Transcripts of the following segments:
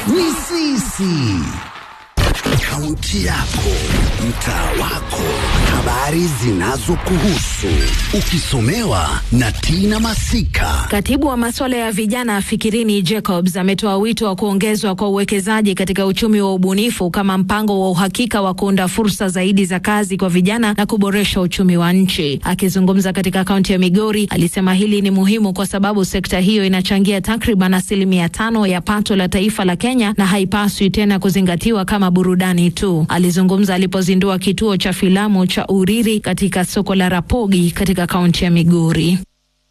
ni sisi. Kaunti yako, mtaa wako, habari zinazokuhusu, ukisomewa na Tina Masika. Katibu wa masuala ya vijana Fikirini Jacobs ametoa wito wa kuongezwa kwa uwekezaji katika uchumi wa ubunifu kama mpango wa uhakika wa kuunda fursa zaidi za kazi kwa vijana na kuboresha uchumi wa nchi. Akizungumza katika kaunti ya Migori, alisema hili ni muhimu kwa sababu sekta hiyo inachangia takriban asilimia tano ya pato la taifa la Kenya na haipaswi tena kuzingatiwa kama burudani tu. Alizungumza alipozindua kituo cha filamu cha Uriri katika soko la Rapogi katika kaunti ya Migori.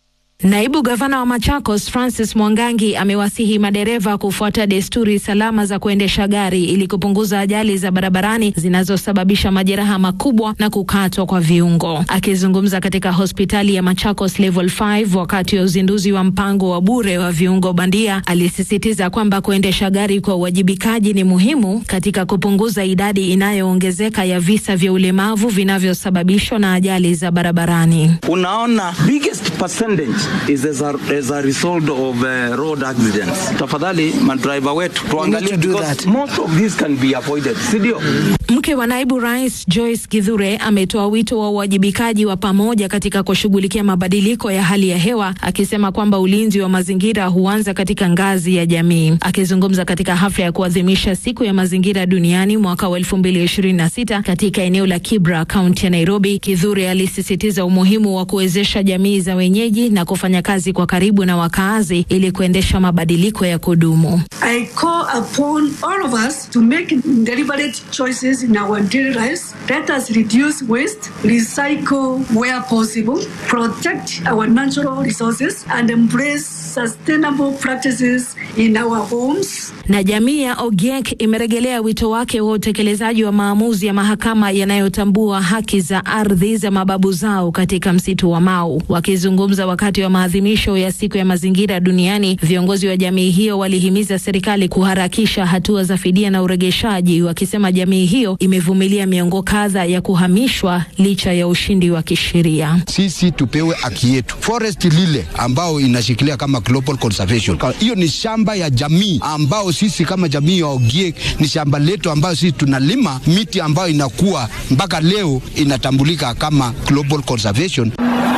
Naibu gavana wa Machakos Francis Mwangangi amewasihi madereva kufuata desturi salama za kuendesha gari ili kupunguza ajali za barabarani zinazosababisha majeraha makubwa na kukatwa kwa viungo. Akizungumza katika hospitali ya Machakos Level 5 wakati wa uzinduzi wa mpango wa bure wa viungo bandia, alisisitiza kwamba kuendesha gari kwa uwajibikaji ni muhimu katika kupunguza idadi inayoongezeka ya visa vya ulemavu vinavyosababishwa na ajali za barabarani. Unaona, biggest percentage is as a, as a result of uh, road accidents. Tafadhali madriver wetu tuangalie, because most of these can be avoided, si ndio? Mke wa naibu rais Joyce Githure ametoa wito wa uwajibikaji wa pamoja katika kushughulikia mabadiliko ya hali ya hewa, akisema kwamba ulinzi wa mazingira huanza katika ngazi ya jamii. Akizungumza katika hafla ya kuadhimisha siku ya mazingira duniani mwaka wa 2026 katika eneo la Kibra, kaunti ya Nairobi, Githure alisisitiza umuhimu wa kuwezesha jamii za wenyeji na kufanya kazi kwa karibu na wakaazi ili kuendesha mabadiliko ya kudumu. I call upon all of us to make deliberate choices in our daily lives. Let us reduce waste, recycle where possible, protect our natural resources, and embrace sustainable practices in our homes. Na jamii ya Ogiek imerejelea wito wake wa utekelezaji wa maamuzi ya mahakama yanayotambua haki za ardhi za mababu zao katika msitu wa Mau. Wakizungumza wakati wa maadhimisho ya siku ya mazingira duniani, viongozi wa jamii hiyo walihimiza serikali kuharakisha hatua za fidia na uregeshaji, wakisema jamii hiyo imevumilia miongo kadha ya kuhamishwa licha ya ushindi wa kisheria. Sisi tupewe haki yetu. Forest lile ambao inashikilia kama global conservation, hiyo ni shamba ya jamii ambao sisi kama jamii ya Ogiek ni shamba letu ambayo sisi tunalima miti ambayo inakuwa mpaka leo inatambulika kama global conservation.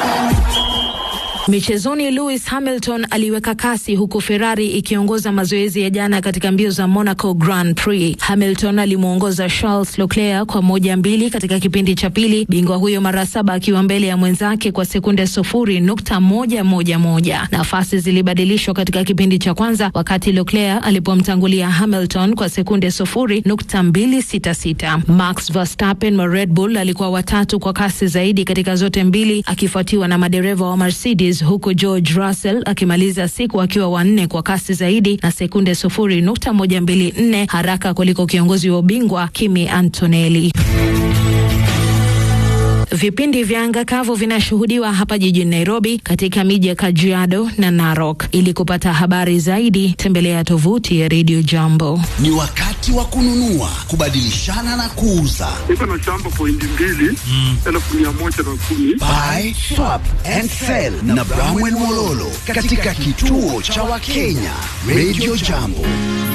Michezoni, Lewis Hamilton aliweka kasi huku Ferrari ikiongoza mazoezi ya jana katika mbio za Monaco Grand Prix. Hamilton alimwongoza Charles Leclerc kwa moja mbili katika kipindi cha pili, bingwa huyo mara saba akiwa mbele ya mwenzake kwa sekunde sufuri nukta moja moja moja. Nafasi zilibadilishwa katika kipindi cha kwanza wakati Leclerc alipomtangulia Hamilton kwa sekunde sufuri nukta mbili sita sita. Max Verstappen wa Red Bull alikuwa watatu kwa kasi zaidi katika zote mbili akifuatiwa na madereva wa Mercedes huku George Russell akimaliza siku akiwa wanne kwa kasi zaidi na sekunde sufuri nukta moja mbili nne haraka kuliko kiongozi wa ubingwa Kimi Antonelli. Vipindi vya anga kavu vinashuhudiwa hapa jijini Nairobi, katika miji ya Kajiado na Narok. Ili kupata habari zaidi, tembelea tovuti ya Radio Jambo. Ni wakati wa kununua, kubadilishana na kuuza. Niko na shamba pointi mbili elfu mia moja na kumi. Buy, swap and sell na Bramwell Mololo katika kituo cha Wakenya Radio Jambo.